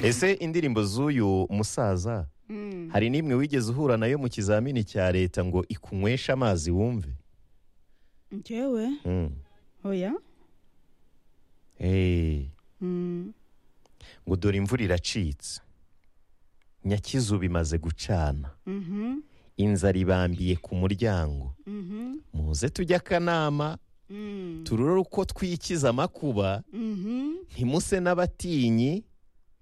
ese indirimbo z'uyu musaza hari n'imwe wigeze uhura nayo mu kizamini cya leta ngo ikunyweshe amazi wumve njyewe Mm. oya Eh, Mm. ngo dore imvura iracitse nyakizu bimaze gucana Mhm. inzara ibambiye ku muryango Mhm. muze tujye akanama Mm. turore uko twikiza amakuba Mhm. ntimuse n'abatinyi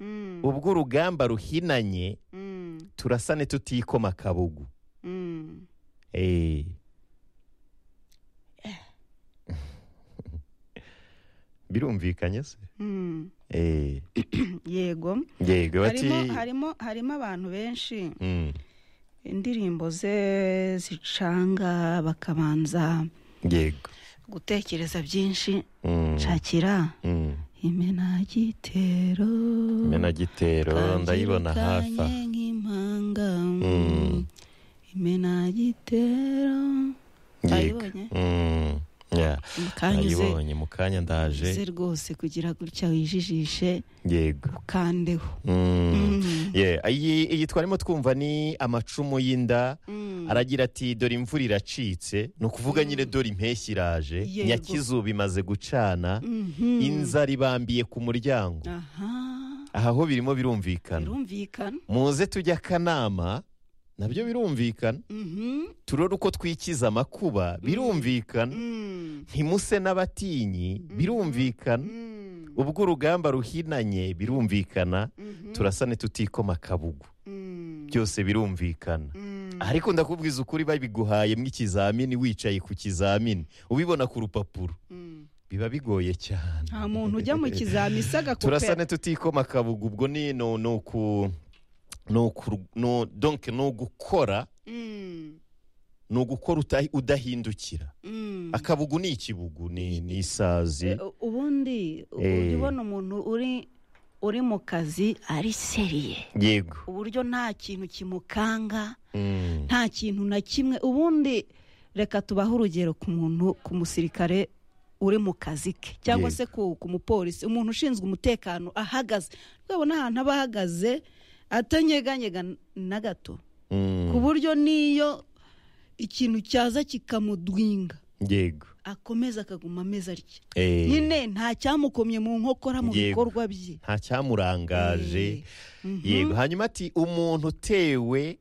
Mm. ubwo urugamba ruhinanye Mm. turasane tutikoma akabugu Mm. Eh. birumvikanye se Mm. Eh, yego yego bati harimo harimo harimo abantu benshi Mm, indirimbo ze zicanga bakabanza yego gutekereza byinshi Mm, shakira mm. imena gitero imena gitero ndayibona hafi aha. nk'impanga Mm. imena gitero yego Wayibonye? Mm, yeah. kanyuze nayibonye mu kanya ze ndaje rwose kugira gutya wijijishe yego ukandeho Mm. Mm. Yeah, iyi iyi twarimo twumva ni amacumu y'inda Mm. aragira ati dore imvura iracitse ni ukuvuga nyine dore impeshyi iraje Yego. nyakizuba imaze gucana Mhm. inzara ibambiye ku muryango aha aha ho birimo birumvikana birumvikana muze tujye akanama nabyo birumvikana Mhm. turore uko twikiza amakuba birumvikana Mm. ntimuse n'abatinyi birumvikana Mm. ubwo urugamba ruhinanye birumvikana Mhm. turasane tutikoma akabugu Mm. byose birumvikana Mm. ariko ndakubwiza ukuri babiguhaye mw'ikizamini wicaye ku kizamini ubibona ku rupapuro Mm. biba bigoye cyane nta muntu ujya mu kizami turasane isagakopera tutikoma akabugu ubwo ni no ni uku ni uku no donke ni ugukora ni ugukora uta- udahindukira akabugu ni ikibugu ni ni isazi ubundi Eh. ujya ubona umuntu uri uri mu kazi ari seriye yego uburyo nta kintu kimukanga Mm. nta kintu na kimwe ubundi reka tubahe urugero ku muntu ku musirikare uri mu kazi ke cyangwa se ku, ku mupolisi umuntu ushinzwe umutekano ahagaze twabona ahantu aba ahagaze atanyeganyega na gato Mm. ku buryo n'iyo ikintu cyaza kikamudwinga yego akomeza akaguma ameze atya Eh, nyine nta cyamukomye mu nkokora mu Yego. bikorwa bye nta cyamurangaje Eh, mhm, yego hanyuma ati umuntu utewe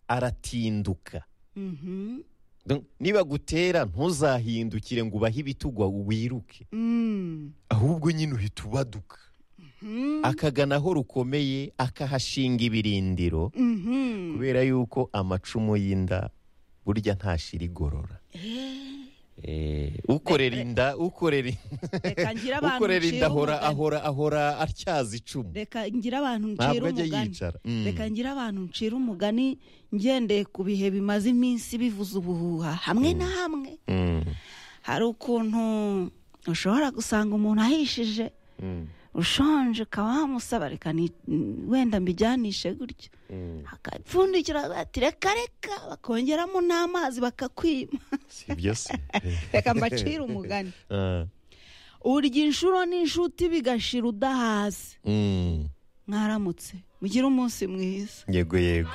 aratinduka mhm, Donc, niba gutera ntuzahindukire ngo ubahe ibitugwa wiruke mm, ahubwo nyine uhita ubaduka mhm, akagana aho rukomeye akahashinga ibirindiro mhm. kubera yuko amacumu y'inda burya ntashira igorora Eh, Eh, ukorera inda ukorera reka ngire abantu ukorera ncire inda ahora umugani. ahora ahora atyaza icumu reka ngire abantu ncira ntabwo ajya umugani yicara Mm. reka ngire abantu ncira umugani ngendeye ku bihe bimaze iminsi bivuza ubuhuha hamwe na hamwe Mm. hari ukuntu ushobora gusanga umuntu ahishije Mm. ushonje ukaba wamusaba reka ni- wenda mbijyanishe gutyo Mm. akapfundikira bati reka reka bakongeramo n'amazi bakakwima si byo se reka mbacire umugani Ah. urya inshuro n'inshuti bigashira udahaze Mm. mwaramutse mugire umunsi mwiza yego yego